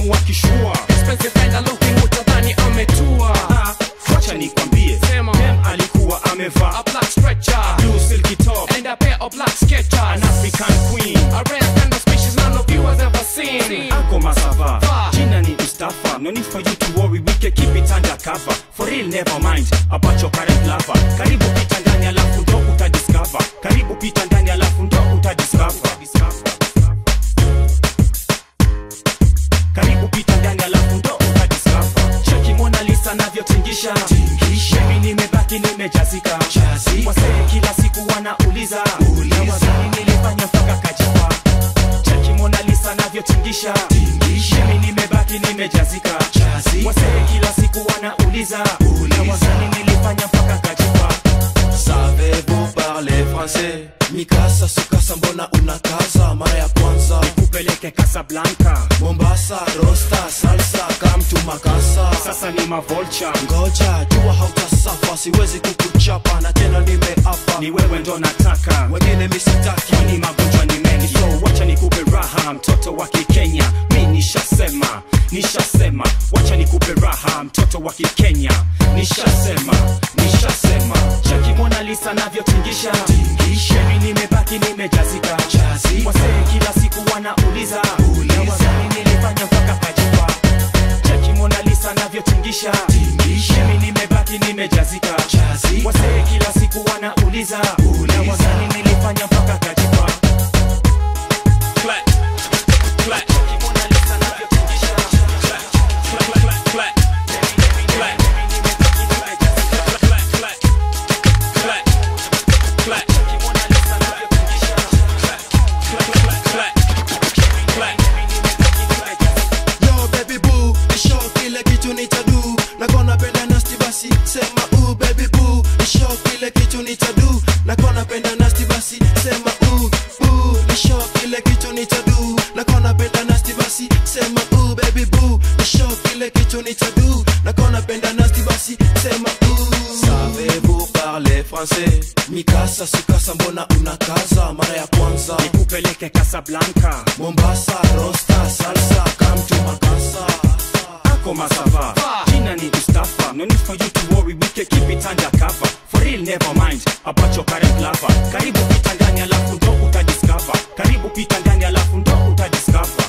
demu wakishua Expensive kinda looking utadhani ametua Ah, wacha nikwambie Sema. dem alikuwa amevaa A black stretcher blue silky top And a pair of black sketchers an African queen A rare kind of species none of you has ever seen Ako masava Va. Jina ni Mustafa No need for you to worry We can keep it undercover For real never mind About your current lover Karibu pita ndani alafu ndo utadiscover Karibu pita ndani alafu ndo utadiscover Karibu pita ndani alafu ndo utadiscover Cheki Mona Lisa navyotingisha Mimi nimebaki nimejazika Wasee kila siku wanauliza Na wazani nilifanya mpaka kajipa Cheki Mona Lisa navyotingisha Mimi nimebaki nimejazika Wasee kila siku wanauliza Na wazani nilifanya mpaka kajipa Savez-vous parler français Mikasa sukasa mbona unakaza mara ya kwanza Kupeleke Casablanca Mombasa rosta salsa kamtu makasa Sasa ni mavolcha ngoja jua hautasafa siwezi kukuchapa na tena nimeapa Ni wewe ndo nataka wengine misitaki kwani magonjwa ni mengi so wacha nikupe raha mtoto wa kikenya mi nishasema nishasema wacha nikupe raha mtoto wa kikenya nishasema nishasema cheki mona lisa navyotingisha shemi nimebaki nimejazika wasee kila siku wanauliza na wazani nilifanya mpaka kajipa cheki mona lisa navyotingisha shemi nimebaki nimejazika wasee kila siku wanauliza na wazani nilifanya mpaka kajipa Clap, clap. Cheki Mona Lisa navyotingisha. Clap, clap, clap, clap. Clap. Clap, clap, clap. Clap. Cheki Mona Lisa navyotingisha. Clap, clap, clap, clap. Clap. Yo baby boo, nisho kile kitu nitadu nakona penda nasti basi sema u baby boo nisho kile kitu nitadu nakona penda nasti basi sema u u nisho kile kitu nitadu nakona penda nasti basi sema u baby boo nisho kile kitu nitadu nakona penda nasti basi sema u Savez-vous parler français Mikasa sukasa mbona unakaza mara ya kwanza Nikupeleke Casablanca Mombasa rosta salsa kamtu makasa ako masava jina ni Mustafa no need for you to worry we can keep it undercover for real never mind about your current lover karibu pita ndani alafu ndo utadiscover karibu pita ndani alafu ndo utadiscover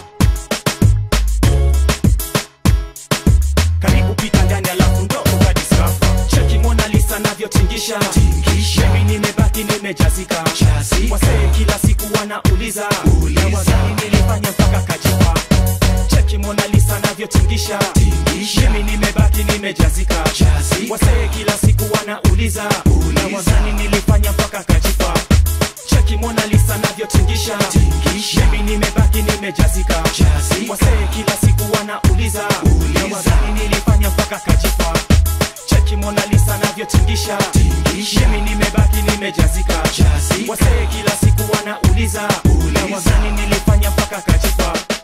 karibu pita ndani alafu ndo utadiscover cheki Mona Lisa navyotingisha mimi nimebaki nimejazika wasee kila siku wanauliza na wazani nilifanya mpaka kajipa cheki Mona Lisa navyotingisha mimi nimebaki nimejazika wasee kila siku wanauliza na wazani nilifanya mpaka kajipa cheki Mona Lisa navyotingisha mimi nimebaki nimejazika wasee kila siku wanauliza na wazani nilifanya mpaka kajipa cheki Mona Lisa navyotingisha mimi nimebaki nimejazika wasee kila siku wanauliza na wazani nilifanya mpaka kajipa